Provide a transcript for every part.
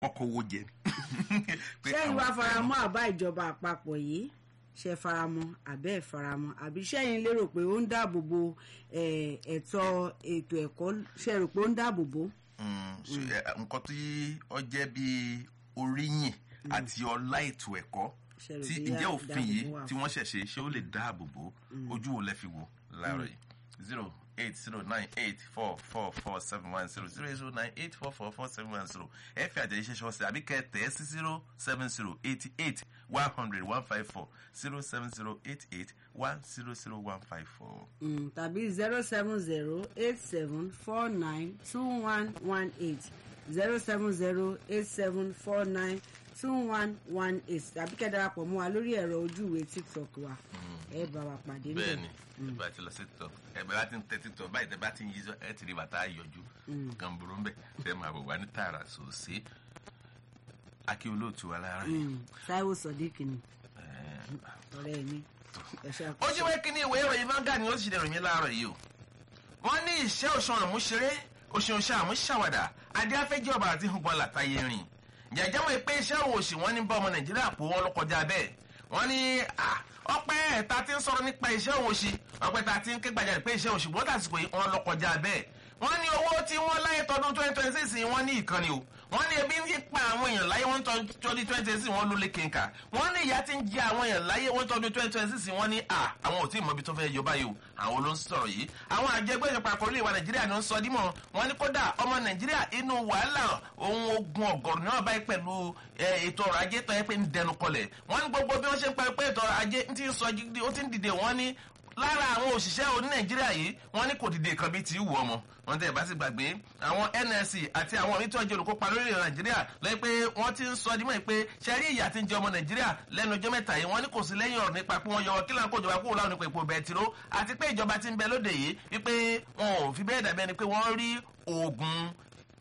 ọkọ̀ owó jẹ. Pé sẹ́yìn àwọn wá fẹ́ faramọ́ àbá ìjọba àpapọ̀ yìí ṣe faramọ́ àbẹ́ ẹ̀ faramọ́ àbí sẹ́yìn lérò pé ó ń dáàbò bo eh, ẹ̀tọ́ ètò ẹ̀kọ́ ṣe rò pé ó ń dáàbò bo. Mm, so, eh, nǹkan tí ó jẹ́ bí oríyìn àti ọlá ètò ẹ̀kọ́ Ṣe rò tí bí ǹjẹ́ á- òfin dáàbò yìí bò wà tí wọ́n ṣẹ̀ṣẹ̀ ṣé ó lè dáàbò bò ojú wo lẹ fi wò láàárọ̀ yìí zero eight zero nine eight four four four seven one zero zero eight zero nine eight four four four seven one zero ẹ fi àtẹ̀jíṣẹ́ ṣọwọ́sẹ̀ àbí kẹ́ ẹ tẹ̀ ẹ́ sí zero seven zero eighty eight one hundred one five four zero seven zero eight eight one zero zero one five four. Mm, tàbí zero seven zero eight seven four nine two one one eight zero seven zero eight seven four nine two one one eight tàbí kẹ́ darapọ̀ mọ́ wa lórí ẹ̀rọ ojú ìwé tiktok wa ẹ bá wa pàdé níbẹ̀. bẹ́ẹ̀ni nígbà tí lọ sí tọ ẹ bẹ bá ti ń tẹ títọ báyìí tẹ bá ti ń yí sọ ẹ ti rí bàtà yọjú kan burú ń bẹ tẹ máa bọ̀ wá ní tààrà sòsé akí olóòtú wa lára yìí. Mm, Táíwò Sọ̀díkì ni Ẹ, ọ̀rẹ́ mi ẹ ṣe ó àkóso. jí wẹ́ kí ní ìwé ìròyìn vanga ni ó sì dẹ̀rọ̀ yín láàárọ̀ yìí o wọ́n ní ìṣẹ́ òṣùwọ̀n àmúṣeré òṣùwọ̀n àmúṣàwàdà adé afẹ́jẹ́ ọba àti hùgbọ́n làtàyè rìn jẹ̀jẹ̀ mọ̀ pé iṣẹ́ òṣì wọ́n ní bá ọmọ nàìjíríà pò wọ́n ló kọjá bẹ́ẹ̀ wọ́n ní à, ọpẹ́ ẹ̀ta ti ń sọ̀rọ̀ nípa iṣẹ́ òṣì ọpẹ́ ta ti ń ké gbàjarè pé iṣẹ́ òṣì bó tàsìkò yìí wọ́n ló kọjá bẹ́ẹ̀ wọ́n ní owó tí wọ́n láyé tọdún twenty twenty six wọ́n ní ìkànnì o wọ́n ní ebi ń fi pa àwọn èèyàn láyé wọ́n tọdún twenty six wọ́n ló lé kínka wọ́n ní ìyá ti ń jẹ àwọn èèyàn láyé wọ́n tọdún twenty twenty six wọ́n ní à àwọn ò tí ì mọ ibi tó fẹ́ yọ báyìí o àwọn ló ń sọ̀rọ̀ yìí àwọn àjẹgbẹ́ ìjọba àkọlé ìwà nàìjíríà ni ó ń sọ dímọ̀ wọ́n ní kódà ọmọ nàìjíríà inú wàhálà ohun ogun ọ̀gọ̀rùn náà báyìí pẹ̀lú eh, ètò ọrọ̀ ajé tó yẹ pé ń dẹnu kọlẹ̀ wọ́n ní gbogbo bí wọ́n ṣe ń parí pé ètò ọrọ̀ ajé ń ti ń sọ jí- ó ti ń dìde wọ́n ní lára àwọn òṣìṣẹ́ oní nàìjíríà yìí wọ́n ní kò dìde kan bíi ti wù ọmọ wọ́n tẹ̀ bá sì gbàgbé àwọn nsc àti àwọn omi tí wọ́n jẹ́ olùkópa lórí nàìjíríà lẹ́yìn pé wọ́n ti ń sọ dímọ̀ pé ṣẹ́rí ìyà tí ń jẹ ọmọ nàìjíríà lẹ́nu ọjọ́ mẹ́ta yìí wọ́n ní kò sí lẹ́yìn ọ̀rọ̀ nípa pé wọ́n yọ kí láǹkó ìjọba kúrò láwọn nípa epo bẹtiró àti pé ìjọba ti ń bẹ lóde yìí wípé wọn ò fi bẹ́ẹ̀ dàbí ẹni pé wọ́n rí oògùn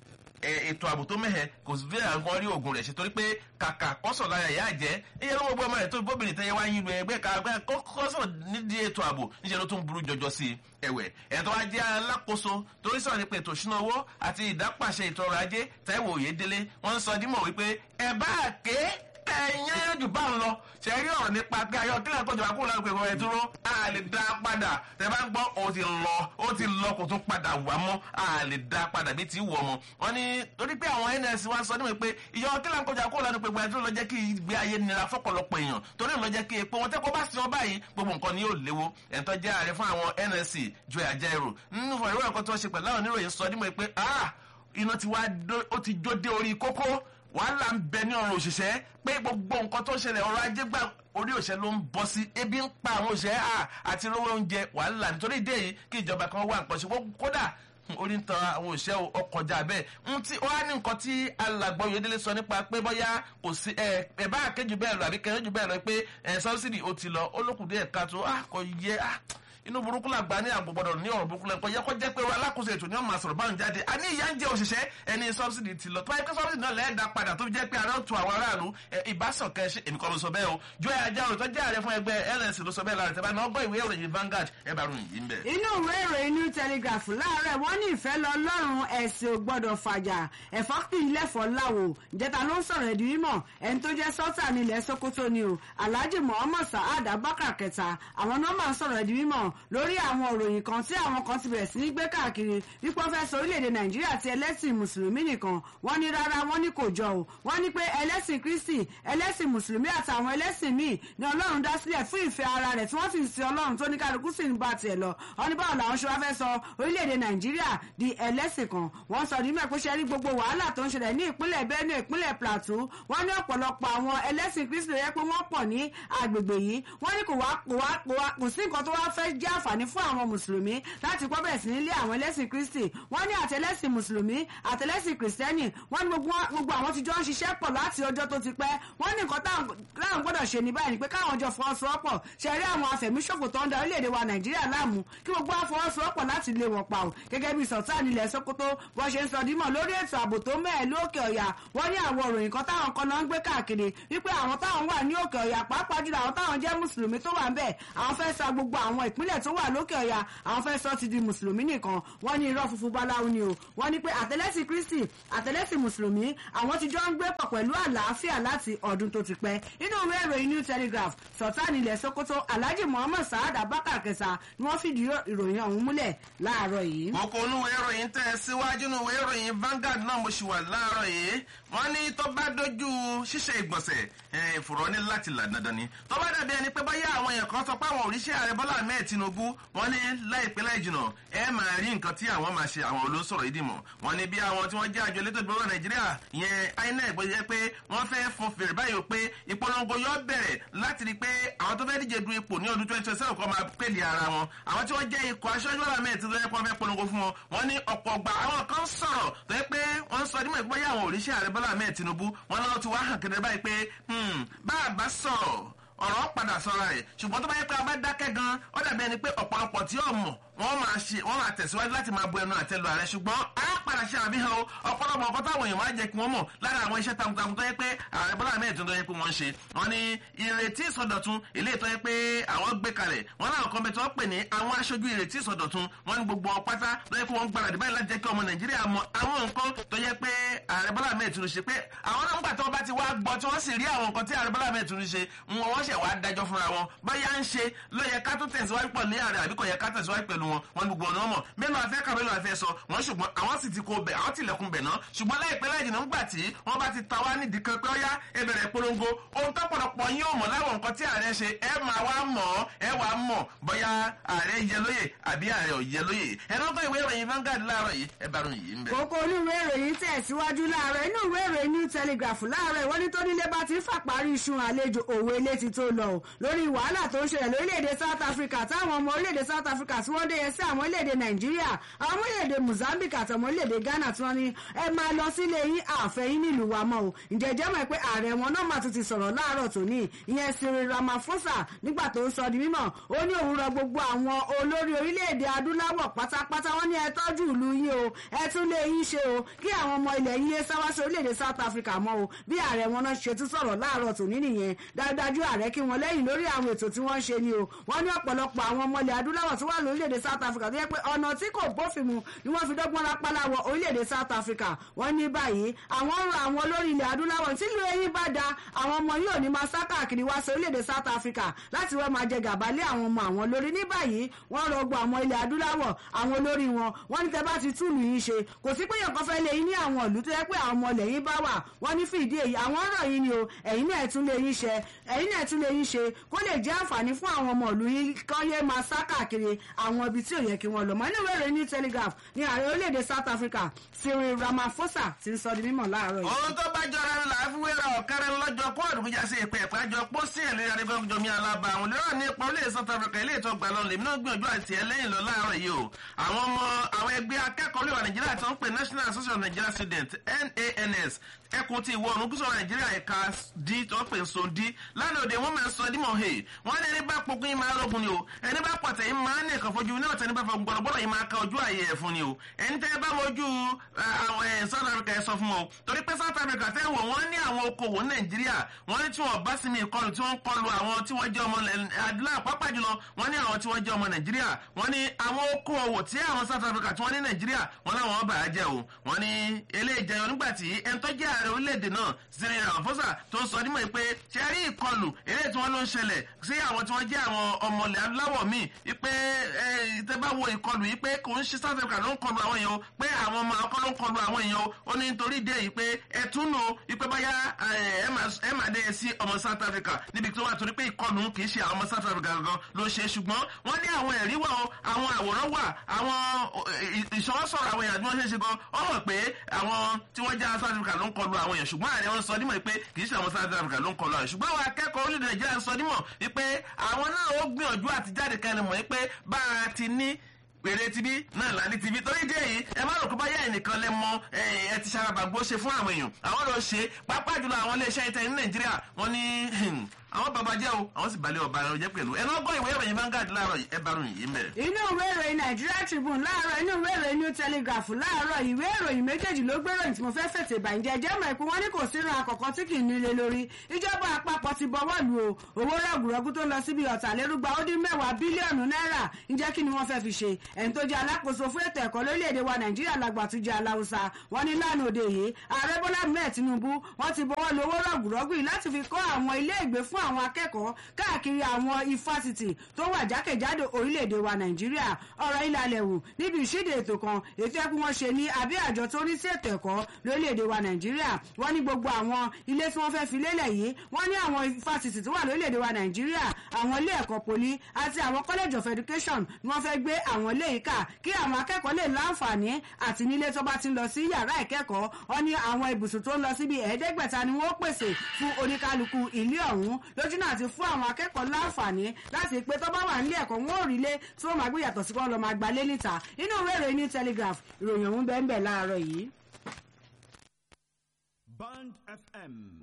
ẹ, ètò ààbò tó mẹ́hẹ̀ kò sí bẹ́ẹ̀ àwọn rí oògùn rẹ̀ ṣe torí pé kàkà kọ́sọ̀ lára ìyá àjẹ́ iye ló gbogbo ọmọ rẹ̀ tó bóbìnrin tẹ́yẹ wá yín lu ẹgbẹ́ kàgbẹ́ kọ́sọ̀ nídìí ètò ààbò níṣẹ́ ló tún burú jọjọ sí i ẹ̀wẹ̀ ẹ̀tọ́ ajé alákòóso torí sọ̀rọ̀ nípa ètò ìṣúná owó àti ìdápàṣẹ ètò ọrọ̀ ajé Táíwò Oyèdélé wọ́n ń sọ dímọ̀ wípé ẹ̀ bá ké ẹ̀yán jù bá ń lọ ṣe rí ọ̀rọ̀ nípa pé ayọ̀ kílẹ̀ kọjọ àkókò láti pè wọ́n ẹ̀ dúró a lè dá a padà tẹ bá ń gbọ́ ó ti lọ ó ti lọ kò tún padà wá mọ́ a lè dá a padà bí ti wù ọmọ wọn ni torí pé àwọn ns wa sọ níwèé pé ìyọ̀ kílẹ̀ kọjọ àkókò láti pè wọ́n ẹ̀ dúró lọ jẹ́ kí ìgbé ayé nira fọ́pọ̀lọpọ̀ èèyàn torí lọ jẹ́ kí epo wọn tẹ́kọ̀ bá sin wọn báyìí gbogbo nǹkan ni yóò léwo ẹ̀ńtọ́ jẹ́ ààrẹ fún àwọn nsc joy ajaero nínú ìwé ẹ̀kọ́ tó ṣe pẹ̀lú àwọn oníròyìn sọ níwèé pé ah iná ti wá dó- ó ti jó dé orí kókó wàhálà ń bẹ ní ọrùn òṣìṣẹ́ pé gbogbo nǹkan tó ṣẹlẹ̀ ọrọ̀ ajé gbà orí òṣìṣẹ́ ló ń bọ́ sí ebi ń pa àwọn òṣìṣẹ́ à àti rówó oúnjẹ wàhálà nítorí ìdí èyí kí ìjọba kan wà nǹkan ṣe wọ́n kódà orí ń tan àwọn òṣìṣẹ́ ọkọjà bẹ́ẹ̀ ń tí ó wá ní nǹkan tí alàgbọ́ Oyèdélé sọ nípa pé bóyá kò sí ẹ ẹ bá àkéjù bẹ́ẹ̀ lọ àbí kẹrin jù bẹ́ẹ̀ lọ pé ẹ sọ́bsidì ó ti lọ olókùn díẹ̀ ká tó ah kò yẹ ah inú burúkú làgbà ní àgbò gbọdọ̀ ní ọ̀rọ̀ burúkú lẹ́kọ̀ọ́ yẹ kó jẹ́ pé alákòóso ètò ní ọmọ àsọ̀rọ̀ báwọn jáde a ní ìyá ń jẹ òṣìṣẹ́ ẹni sọ́bsidì ti lọ tó báyìí pé sọ́bsidì náà lẹ́ẹ̀dá padà tó fi jẹ́ pé ara ó tu àwọn aráàlú ìbásàn kẹ́ ṣe èmi kọ́ ló sọ bẹ́ẹ̀ o jọ ẹ̀ ajá òótọ́ jẹ́ ààrẹ fún ẹgbẹ́ LNC ló sọ bẹ́ẹ̀ lára tẹ́ bá náà gbọ́ ìwé ìròyìn Vanguard ẹ bá ròyìn yìí ń bẹ̀. inú ìwé ìròyìn new telegraph láàárọ̀ wọ́n ní ìfẹ́ lọ lọ́rùn ẹ̀sìn ò gbọ́dọ̀ fàjà ẹ̀fọ́ pì í lẹ́fọ̀ọ́ láwo ìjẹta ló ń sọ̀rọ̀ ẹ̀dí mímọ̀ ẹni tó jẹ́ sọ́tà nílẹ̀ sokoto ni o alhaji muhammad saad abubakar kẹta àwọn náà máa ń sọ̀rọ̀ ẹ̀dí mímọ̀ lórí àwọn òròyìn kan tí àwọn kan ti bẹ̀rẹ̀ sí ní gbé káàkiri wípé wọ́n fẹ́ sọ orílẹ̀-èdè nàìjíríà ti ẹlẹ́sìn mùsùlùmí nìkan wọ́n ní rárá wọ́n ní kò jọ o wọ́n ní pé ẹlẹ́sìn kristi ẹlẹ́sìn mùsùlùmí àtàwọn ẹlẹ́sìn míì ni ọlọ́run dá sílẹ̀ fún ìfẹ́ ara rẹ̀ tí wọ́n sì ń sin ọlọ́run tó ní kálukú sì ń bá tiẹ̀ lọ wọ́n ní báwo làwọn ṣe wá fẹ́ sọ orílẹ̀-èdè nàìjíríà di ẹlẹ́sìn kan wọ́n sọ ní mẹ́kó ṣe rí gbogbo wàhálà tó ń ṣẹlẹ̀ ní ìpínlẹ̀ benue ìpínlẹ̀ plateau wọ́n ní ọ̀pọ̀lọpọ̀ àwọn ẹlẹ́sìn kristi rẹ̀ pé wọ́n pọ̀ ní agbègbè yìí wọ́n ní kò wá kò wá kò wá kò sí nǹkan tó wá fẹ́ jẹ́ àǹfààní fún àwọn mùsùlùmí láti pọ́ bẹ̀rẹ̀ sí nílé àwọn ẹlẹ́sìn kristi wọ́n ní àtẹlẹ́sìn mùsùlùmí àtẹlẹ́sìn kristẹni wọ́n ní gbogbo gbogbo àwọn tí jọ ń ṣiṣẹ́ pọ̀ láti ọjọ́ tó ti pẹ́ wọ́n ní nǹkan táwọn táwọn gbọ́dọ̀ ṣe ní báyìí ni pé káwọn jọ fọwọ́sowọ́pọ̀ ṣe rí àwọn afẹ̀míṣòfò tó ń da orílẹ̀-èdè wa nàìjíríà láàmú kí gbogbo wa fọwọ́sowọ́pọ̀ láti lé wọn pa ò gẹ́gẹ́ bí sultan ilẹ̀ sokoto bó ṣe ń sọ dímọ̀ lórí ètò ààbò tó mẹ́ẹ̀ lókè ọ̀yà wọ́n ní àwọn òròyìn kan táwọn kan náà ń gbé káàkiri wípé àwọn táwọn wà ní òkè ọ̀yà pàápàá jùlọ àwọn táwọn jẹ́ mùsùlùmí tó wà ń bẹ̀ àwọn fẹ́ sa gbogbo àwọn ìpínlẹ̀ ìpínlẹ̀ tó wà lókè ọ̀yà àwọn fẹ́ sọ ti di mùsùlùmí nìkan wọ́n ní irọ́ funfun báláwo ni o wọ́n ní pé àtẹlẹ́sìn kristi àtẹlẹ́sìn mùsùlùmí àwọn ti jọ ń gbé pọ̀ pẹ̀lú àlàáfíà láti ọdún tó ti pẹ́ inú ìwé ìròyìn new telegraph sultan ilẹ̀ sokoto alhaji muhammad saad abakar kẹsà ni wọ́n fìdí ìròyìn ọ̀hún múlẹ̀ láàárọ̀ yìí. kókó onúwe ìròyìn tẹ̀ síwájú núwe ìròyìn Vanguard náà mo ṣì wà láàárọ̀ yìí wọ́n ní tó bá dojú ṣíṣe ìgbọ̀nsẹ̀ ìfòrọ̀ ní láti là dandan ni tó bá dàbí ẹni pé báyà àwọn èèyàn kan sọ pé àwọn òrìṣẹ́ ààrẹ Bọ́lá Ahmed Tinubu wọ́n ní láìpẹ́ láì jìnà ẹ máa rí nǹkan tí àwọn máa ṣe àwọn olóṣòro yìí dìmọ̀ wọ́n ní bí àwọn tí wọ́n jẹ́ àjọ elétò ìdìbò Nàìjíríà ìyẹn INEC bó jẹ́ pé wọ́n fẹ́ fún fèrè báyìí pé ìpolongo yóò bẹ̀rẹ̀ láti rí pé àwọn tó fẹ́ díje du ipò ní ọdún twenty twenty seven kọ́ máa pèlè ara wọn àwọn tí wọ́n jẹ́ ikọ̀ aṣáájú Bọ́lá Ahmed Tinubu wọ́n fẹ́ polongo fún wọn wọ́n ní ọ̀pọ̀ ọgbà àwọn kan sọ̀rọ̀ tó yẹ pé wọ́n sọ nímọ̀ ìpínlẹ̀ àwọn òrìṣẹ́ ààrẹ Bọ́lá Ahmed Tinubu wọ́n náà ti wá hàn kedere báyìí pé bá a bá sọ̀rọ̀ ọ̀rọ̀ padà sọ̀rọ̀ rẹ̀ ṣùgbọ́n tó bá yẹ pé a bá dákẹ́ gan ó dàbí ẹni pé ọ̀pọ̀lọpọ̀ tí yóò mọ̀ wọ́n máa ṣe wọ́n máa tẹ̀síwájú láti máa bu ẹnu àtẹ́lu ààrẹ ṣùgbọ́n a padà ṣe àfihàn o ọ̀pọ̀lọpọ̀ ọkọ táwọn èèyàn máa jẹ́ kí wọ́n mọ̀ lára àwọn iṣẹ́ takuntakun tó yẹ pé ààrẹ Bọ́lá Ahmed tó yẹ pé wọ́n ṣe wọ́n ní ìrètí ìsọdọ̀tun ilé tó yẹ pé àwọn gbé kalẹ̀ wọ́n láwọn kan bẹ tí wọ́n pè ní àwọn aṣojú ìrètí ìsọdọ̀tun wọ́n ní gbogbo pátá tó yẹ pé wọ́n gbáradì báyìí láti jẹ́ kí ọmọ Nàìjíríà mọ àwọn nǹkan tó yẹ pé ààrẹ Bọ́lá Ahmed tó ṣe pé àwọn náà ń gbà tí wọ́n bá ti wá gbọ́ tí wọ́n sì rí àwọn nǹkan tí ààrẹ Bọ́lá Ahmed tó ṣe wọn wọ́n ṣẹ̀ wá dájọ́ fúnra wọn báyà ń ṣe ló yẹ ká tó tẹ̀síwájú pọ̀ ní ààrẹ àbí kò yẹ ká tẹ̀síwájú pẹ̀lú wọn wọn gbogbo ọ̀nà mọ̀ mélòó afẹ́ kà mélòó afẹ́ sọ wọn ṣùgbọ́n àwọn sì ti kó bẹ̀ àwọn tilẹ̀kùn bẹ̀ náà ṣùgbọ́n láìpẹ́ láì jìnnà ńgbà tí wọ́n bá ti ta wá nídìí kan pé ó yá ẹ bẹ̀rẹ̀ polongo ohun tó pọ̀lọpọ̀ yín ò mọ̀ láwọn nǹkan tí ààrẹ ṣe ẹ máa wá mọ̀ ẹ wá mọ̀ bóyá ààrẹ yẹ lóyè àbí ààrẹ ò yẹ lóyè ẹ lọ́gbọ́n ìwé ìròyìn Vanguard láàárọ̀ yìí ẹ bá ròyìn yìí ń bẹ̀. kókó olúwe ìròyìn tẹ̀síwájú láàárọ̀ inú ìwé ìròyìn new telegraph láàárọ̀ ìwọ́n ní tó nílé bá ti ń fàparí iṣu àlejò òwe ilé ti tó lọ lórí wàhálà tó ń ṣẹlẹ̀ lórílẹ̀‐èdè South Africa táwọn ọmọ orílẹ̀‐èdè South Africa tí wọ́n dé yẹn sí àwọn orílẹ̀‐èdè Nàìjíríà àwọn ọmọ orílẹ̀‐èdè Mozambique àti ọmọ orílẹ̀‐èdè Ghana tí wọ́n ní ẹ máa lọ sílé yín àfẹ́yìn nílùú wa mọ́ o ǹjẹ́ jẹ́ mọ̀ pé ààrẹ wọn náà máa tún ti sọ̀rọ̀ láàárọ̀ tòní ìyẹn Cyril Ramaphosa nígbà tó ń sọ di mímọ̀ ó ní òun rọ gbogbo àwọn olórí orílẹ̀‐èdè adúláwọ̀ pátápátá wọ́n ní ẹ tọ́jú ìlú yín o ẹ tún lé yín ṣe o kí àwọn ọmọ ilẹ̀ yín yé sáwá sí orílẹ̀‐èdè South Africa mọ́ o bí ààrẹ wọn náà ṣe tún sọ̀rọ̀ láàárọ̀ tòní nìyẹn dájúdájú ààrẹ kí wọn lẹ́yìn lórí àwọn ètò tí wọ́n ń ṣe ni o wọ́n ní ọ̀pọ̀lọpọ̀ àwọn ọmọ ilẹ̀ adúláwọ̀ tó wà lórílẹ̀‐èdè South Africa tó yẹ pé ọ̀nà tí kò bófin mu ni wọ́n fi dọ́gbọ́n rápálá wọ orílẹ̀‐èdè South Africa wọ́n ní báyìí àwọn ń rọ àwọn olórí ilẹ̀ adúláwọ̀ tí ìlú eyín bá da àwọn ọmọ yóò ní máa sá káàkiri wá sí orílẹ̀‐èdè South Africa láti wọ́n máa jẹ gàba lé àwọn ọmọ àwọn lórí ní báyìí wọ́n rọ gbọ́ àwọn ilẹ̀ adúláwọ̀ àwọn olórí wọn wọ́n ní tẹ́ bá ti túlù yín ṣe kò sí pé yẹn kan fẹ́ lé yín ní àwọn ìlú tó yẹ pé àwọn ọmọ ilẹ̀ yín bá wà wọ́n ní fìdí èyí àwọn ọ̀rọ̀ yín ni o ẹ̀yin náà tún lé yín ṣe ẹ̀yin náà tún lé yín ṣe kó lè jẹ́ àǹfààní fún àwọn ọmọ ìlú yín kán yé máa sá káàkiri àwọn ibi tí ò yẹ kí wọ́n lọ mọ́ nínú ìwé ìròyìn New Telegraph ní ààrẹ orílẹ̀-èdè South Africa Cyril Ramaphosa ti ń sọ di mímọ̀ láàárọ̀ yìí. ohun tó bá jọra ńlá fúwéra ọ̀kẹ́rẹ́ lọ́jọ́ kó àdùnmíjà sí ìpè ẹ̀pẹ́ àjọ pọ́ sí ẹ̀lẹ́ adigunjọmi alaba àwọn olóró ní ipa orílẹ̀ South Africa ilé ìtọ́ gbà lọ lèmi náà gbìyànjú àti ẹlẹ́yìn lọ láàárọ̀ yìí o àwọn ọmọ àwọn ẹgbẹ́ akẹ́kọ̀ọ́ olùwà Nàìjíríà tó ń pè National Association of Nigerian Students NANS ẹkùn ti ìwọ oòrùn gúúsù Nàìjíríà ẹ̀ka d tó ń pè so d lánàá òde wọn máa ń sọ dímọ̀ he wọn ní ẹni bá pokùn yín máa rọgùn ni o ẹni bá pọ̀tẹ̀ yín máa ń ní ẹ̀kan fojú ní ọ̀tẹ̀ ní bá fọ gbọ̀dọ̀gbọ̀dọ̀ yín máa ka ojú ààyè ẹ̀ fún ni o ẹni tẹ́ bá mojú àwọn ẹ̀ South Africa ẹ̀ sọ fún wọn o torí pé South Africa tẹ́ wọ̀ wọ́n ní àwọn okòwò Nàìjíríà wọ́n ní tí wọ́n bá sinmi ìkọlù tí wọ́n ń kọlù àwọn tí wọ́n jẹ́ ọmọ adúláwọ̀ pápá jùlọ wọ́n ní àwọn tí wọ́n jẹ́ ọmọ Nàìjíríà wọ́n ní àwọn okòwò tí àwọn South Africa tí wọ́n ní Nàìjíríà wọ́n láwọn bà á jẹ́ o wọ́n ní eléyìí jẹyọ nígbà tí ẹni tó jẹ́ ààrẹ orílẹ̀-èdè náà Cyril Ramaphosa tó ń sọ nímọ̀ pé ṣe rí ìkọlù eléyìí tí wọ́n ló ń ṣẹlẹ̀ sí àwọn tí wọ́n jẹ́ àwọn ọmọlẹ̀ adúláwọ̀ míì wípé tẹ́ bá wo ìkọlù yìí pé kò ń ṣe South Africa ló ń kọlù àwọn èèyàn o pé àwọn ọmọ akọ́ ló ń kọlù àwọn èèyàn o ó ní nítorí ìdí èyí pé ẹtún nù wípé báyà ẹ máa dé sí ọmọ South Africa níbi tó wà torí pé ìkọlù kì í ṣe àwọn ọmọ South Africa gangan ló ṣe ṣùgbọ́n wọ́n ní àwọn ẹ̀rí wà o àwọn àwòrán wà àwọn ìṣọwọ́sọ̀rọ̀ àwọn èèyàn tí wọ́n ṣe é ṣe gan ọ mọ̀ pé àwọn tí wọ́n jẹ́ South Africa ló ń kọlù àwọn èèyàn ṣùgbọ́n ààrẹ wọn sọ nímọ̀ pé kì í ṣe àwọn South Africa ló ń kọlù àwọn ṣùgbọ́n àwọn akẹ́kọ̀ọ́ orílẹ̀ Nàìjíríà sọ nímọ̀ wípé àwọn náà ó gbìyànjú àti jáde kẹrin mọ̀ wípé bá a ti ní pèrè tibí náà là ní tibí torí dé yìí ẹ má rò kó bá yá ẹnìkan lẹ mọ ẹ ti ṣarabàgbó ṣe fún àwọn èèyàn àwọn lọ ṣe pápá jùlọ àwọn iléeṣẹ́ ìtẹ̀ ní nàìjíríà wọ́n ní àwọn bàbá jẹ́ o àwọn sì balẹ̀ ọba ẹ̀rọ jẹ́ pẹ̀lú ẹ̀ náà gbọ́ ìwé ìròyìn Vanguard láàárọ̀ yìí ẹ bá ròyìn yìí mẹ́rẹ̀. inú ìwé ìròyìn Nigeria Tribune láàárọ̀ inú ìwé ìròyìn New Telegraph láàárọ̀ ìwé ìròyìn méjèèjì ló gbé ìròyìn tí mo fẹ́ fètè ìbànújẹ́ jẹ́ mọ̀ pé wọ́n ní kò sínú àkọ́kọ́ tí kì í nílé lórí ìjọba àpapọ̀ ti bọwọ́ lu o owó rọ̀gùrọ̀gù tó lọ síbi ọ̀tàlérúgba ó dín mẹ́wàá bílíọ̀nù náírà ǹjẹ́ kí ni wọ́n fẹ́ fi ṣe ẹni tó jẹ́ alákòóso fún ètò ẹ̀kọ́ lórílẹ̀‐èdè wa Nàìjíríà làgbàtújẹ́ aláwùsá wọn ní lánàá òde yìí ààrẹ Bọ́lá mẹ́ẹ̀ Tinubu wọ́n ti bọwọ́ lu owó rọ̀gùrọ̀gù yìí láti fi kọ́ àwọn ilé ìgbé fún àwọn akẹ́kọ̀ọ́ káàkiri àwọn ifásitì tó wà jákèjádò orílẹ̀-èdè wa nàìjíríà ọ̀rọ̀ ìlàlẹ̀ wù níbi ìṣíde ètò kan ètò ẹkú wọn ṣe ní àbí àjọ tó ní sí ètò ẹ̀kọ́ lórílẹ̀-èdè wa nàìjíríà wọ́n ní gbogbo àwọn ilé tí wọ́n fẹ́ fi lélẹ̀ yìí wọ́n ní àwọn ifásitì tó wà lórílẹ̀-èdè wa nàìjíríà àwọn ilé ẹ̀kọ́ poli àti àwọn college of education ni wọ́n fẹ́ gbé àwọn ilé yìí kà kí àwọn akẹ́kọ̀ọ́ lè láǹfààní àti nílé tó bá ti ń lọ sí yàrá ìkẹ́kọ̀ọ́ wọ́n ní àwọn ibùsùn tó ń lọ síbi ẹ̀ẹ́dẹ́gbẹ̀ta ni wọ́n pèsè fún oníkálukú ilé ọ̀hún lójúnà àti fún àwọn akẹ́kọ̀ọ́ láǹfààní láti pé tó bá wà nílé ẹ̀kọ́ wọn ò rí lé tí wọ́n máa gbé yàtọ̀ sí kí wọ́n lọ máa gbalé níta inú ìwé ìròyìn ní telegraph ìròyìn ọ̀hún bẹ́ẹ̀ ń bẹ̀ láàárọ̀ yìí. Band FM